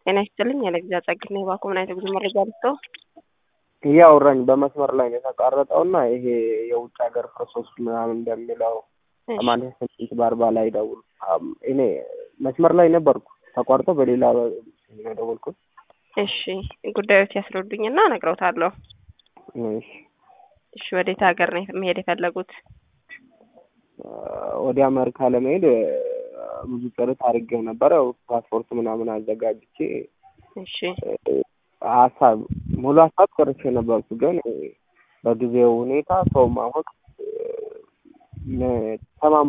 ጤና ይስጥልኝ። ያለ ጊዜ አጸግና የባኮ ምን አይነት ጉዞ መረጃ ልስጠው? እያወራኝ በመስመር ላይ ነው የተቋረጠው እና ይሄ የውጭ ሀገር ፕሮሰስ ምናምን እንደሚለው ሰማንያ ስምንት በአርባ ላይ ደውል። እኔ መስመር ላይ ነበርኩ ተቋርጦ በሌላ ነው የደወልኩት። እሺ ጉዳዮች ያስረዱኝና እነግረውታለሁ። እሺ እሺ ወዴት ሀገር ነው መሄድ የፈለጉት? ወደ አሜሪካ ለመሄድ ብዙ ጥረት አድርጌው ነበር። ያው ፓስፖርት ምናምን አዘጋጅቼ እሺ ሀሳብ ሙሉ ሀሳብ ጨርሼ ነበርኩ። ግን በጊዜው ሁኔታ ሰው ማወቅ ተማም